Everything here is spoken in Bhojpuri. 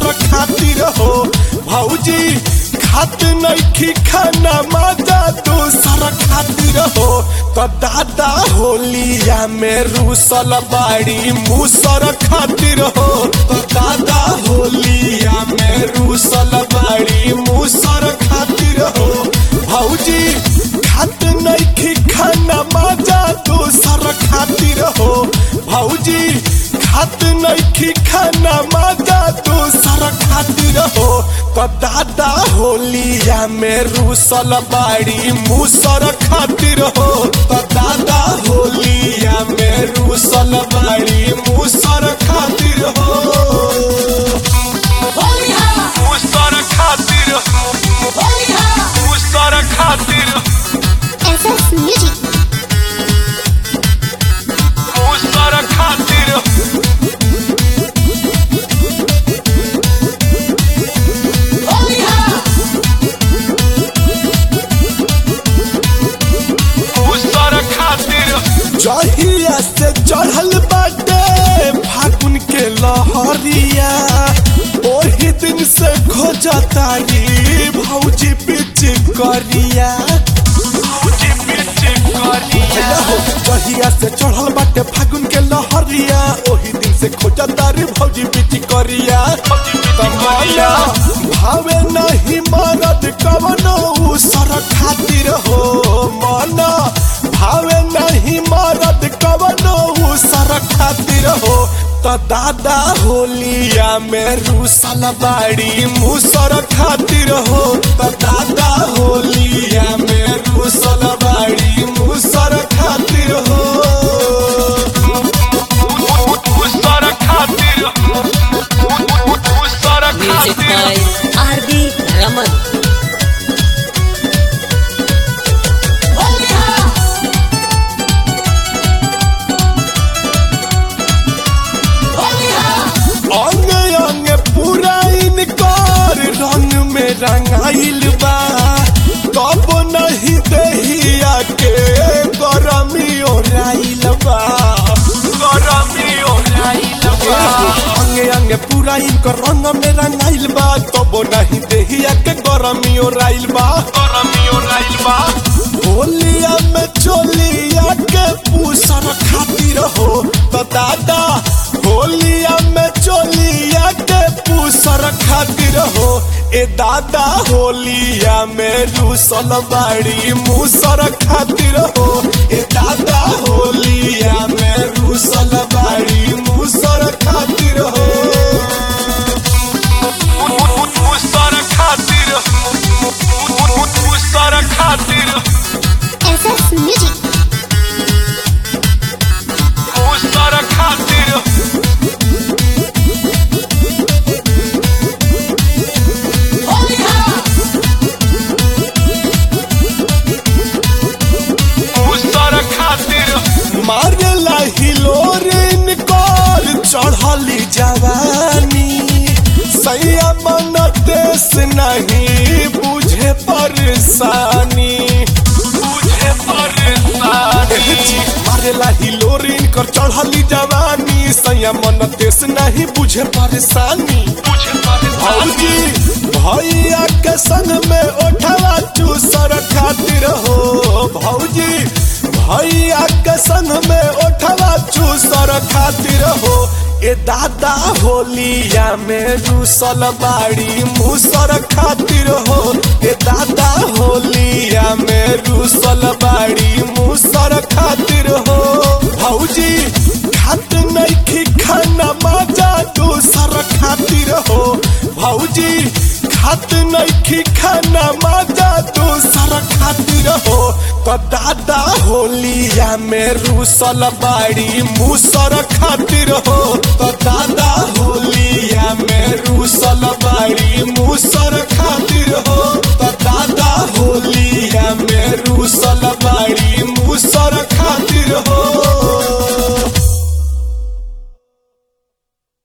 दूसर खातिर हो भौजी खात नइखी खाना माजा दूसर खातिर हो तो दादा होलिया में रूसल बाड़ी मूसर खातिर हो तो दादा होलिया में रूसल बाड़ी मूसर खातिर हो भौजी खात नइखी खाना माजा दूसर खातिर हो भौजी खात नइखी खाना माजा दूसर खातिर हो तो दादा होलिया में रूसल बाड़ी मूसर खातिर हो तो दादा होलिया में रूसल बाड़ी मूसर खातिर हो मूसर खातिर मूसर खातिर SS Music. मूसर खातिर मूसर खातिर जहिया से चढ़ल बाटे फागुन के लहरिया ओही दिन से खोजतारी भौजी पिच करिया भौजी पिच करिया जहिया से चढ़ल बाटे फागुन के लहरिया ओही दिन से खोजतारी भौजी पिच करिया कमला भावे नहीं मरद कवनो उसर खातिर हो मना भावे नहीं मरद कवनो उसर खातिर हो तो दादा होलिया में रूसल बाड़ी मूसर खातिर हो तो दादा होलिया में रूसल बाड़ी मूसर खातिर हो मूसर खातिर मूसर Music by R.D. Raman. अंग अंग पूरा इनकार रंग में रंगाइल बा कब नहीं दहिया के गरमी ओराइल बा गरमी ओराइल बा अंग अंग पूरा इनकर रंग में रंगाइल बा कब नहीं दहिया के गरमी ओराइल बा गरमी ओराइल बा होलिया में चोलिया के पूसर खातिर हो तो दादा होलिया में चोलिया के पूसर खातिर हो ए दादा होलिया में रूसल बाड़ी मूसर खातिर हो ए दादा होलिया में रूसल बाड़ी मूसर खातिर हो मूसर खातिर मूसर खातिर SS Music. मूसर खातिर मूसर खातिर मारला हिलोरिन कर चढ़ली जवानी सैया मन देश नहीं बुझे परेशानी बुझे परेशानी मारला हिलोरिन कर चढ़ली जवानी सैया मन देश नहीं बुझे परेशानी बुझे परेशानी भैया के संग में उठवा चूसर खातिर हो भौजी भैया के संग में उठवा चूसर खातिर हो ए दादा होलिया में रूसल बाड़ी मूसर खातिर हो ए दादा होलिया में रूसल बाड़ी मूसर खातिर हो भौजी खात नइखी खाना माजा दूसर खातिर हो भौजी खात नइखी खाना माजा दूसर खातिर हो तो दादा होलिया में रूसल बाड़ी मूसर खातिर हो तो दादा होलिया में रूसल बाड़ी मूसर